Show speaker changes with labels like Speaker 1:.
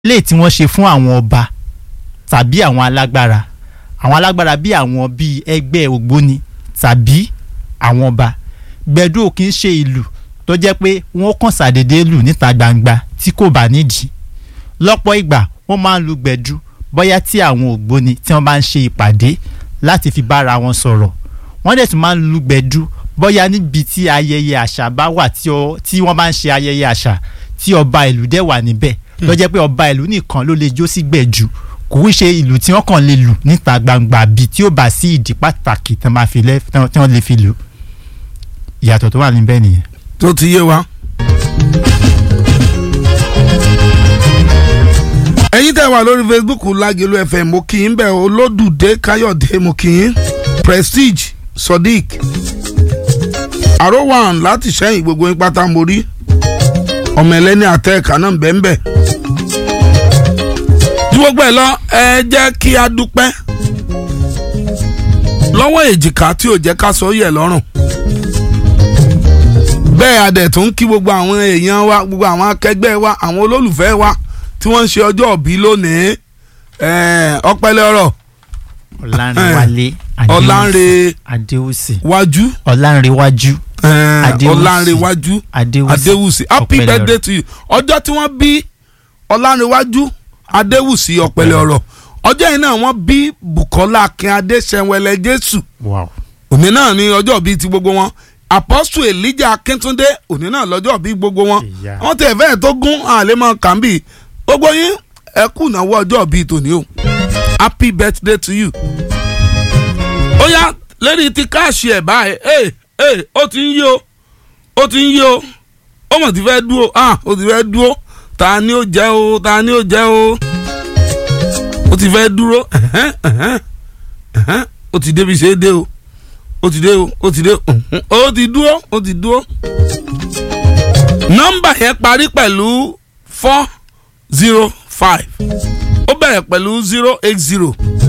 Speaker 1: lè tí wọ́n ṣe fún àwọn ọba tàbí àwọn alágbára àwọn alágbára bí àwọn bíi ẹgbẹ́ ògbóni tàbí àwọn ọba gbẹ̀du ò kì í ṣe ìlù tó jẹ́ pé wọ́n kàn ṣàdédé lù níta gbangba tí kò bá nídìí lọ́pọ̀ ìgbà wọ́n máa ń lu gbẹ̀du bóyá tí àwọn ògbóni tí wọ́n bá ń ṣe ìpàdé láti fi bára wọn sọ̀rọ̀ wọ́n dẹ̀ tún máa ń lu gbẹ̀du bóyá níbi tí ayẹyẹ àṣà bá wà tí ọ- tí wọ́n bá ń ṣe ayẹyẹ àṣà tí ọba ìlú dẹ̀ wà níbẹ̀ ló jẹ́ pé ọba ìlú nìkan ló lè jó sí gbẹ̀du kò ń ṣe ìlú tí wọ́n kàn lè lù níta gbangba bí tí ó bá sí ìdí pàtàkì tí wọ́n máa fi lẹ́ tí wọ́n lè fi lù ìyàtọ̀ tó wà níbẹ̀ nìyẹn.
Speaker 2: tó ti yé wa. ẹ̀yin tẹ́ wà lórí facebook lágẹ̀lú fm mo kì í bẹ̀ olódùdé káyọ̀dé mo kì í prestige sodiq àròwàn láti sẹ́yìn gbogbo yín pátá mo rí ọmọ ẹlẹ́ni àtẹ́ẹ̀ká náà bẹ́ẹ̀ ju gbogbo ẹ̀ lọ ẹ jẹ́ kí a dúpẹ́ lọ́wọ́ èjìká tí ò jẹ́ ká sọ yẹ̀ lọ́rùn bẹ́ẹ̀ adẹ̀ tó ń kí gbogbo àwọn èèyàn wa gbogbo àwọn akẹgbẹ́ wa àwọn olólùfẹ́ wa tí wọ́n ń ṣe ọjọ́ òbí lónìí ẹ̀ẹ́, ọpẹ́lẹ́ ọ̀rọ̀
Speaker 1: ọ̀làǹrẹ̀wálé
Speaker 2: ọ̀làǹrẹ̀
Speaker 1: adéwùsì
Speaker 2: wájú
Speaker 1: ọ̀làǹrẹ̀wájú
Speaker 2: ẹ̀ẹ́,
Speaker 1: Adéwùsì.
Speaker 2: ọ̀làǹrẹ̀wájú
Speaker 1: adéwùsì
Speaker 2: adéwùsì happy
Speaker 1: Ọpẹ́lẹ́
Speaker 2: birthday
Speaker 1: ọ̀rọ̀.
Speaker 2: to you ọjọ́ tí wọ́n bí ọ̀làǹrẹ̀wájú adéwùsì ọ̀pẹ̀lẹ̀ ọ̀rọ̀ ọjọ́ yìí náà wọ́n bí bukola akínadé sẹ́wẹ̀lẹ̀ jésù
Speaker 1: wow
Speaker 2: òní náà ní ọjọ́ bíi ti gbogbo wọn apostle elijah akíntúndé òní náà lọ́jọ́ bíi gbogbo wọn
Speaker 1: Ìyá.
Speaker 2: wọ́n tẹ̀ fẹ́ẹ̀ tó gún àlẹ́mọ̀ kàmbì gbogbo yín ẹ kú ìnáwó ọjọ́ bíi tòní o happy birthday to you. ó yá lẹ́ni ti káàṣì ẹ̀ báyìí ẹ̀ ẹ̀ ó ti ń yí o ó ti ń yí o ó mọ̀ ti fẹ́ dúró ah ó ti fẹ́ dúró ta ni ó jẹ́ o ta ni ó jẹ́ o ó ti fẹ́ dúró ẹ̀hẹ́n, ẹ̀hẹ́n, ẹ̀hẹ́n, ó ti débi ṣe é dé o ó ti dé o ó ti dé o mhm, ó ti dúró ó ti dúró. nọ́mbà yẹn parí pẹ̀lú four zero five ó bẹ̀rẹ̀ pẹ̀lú zero eight zero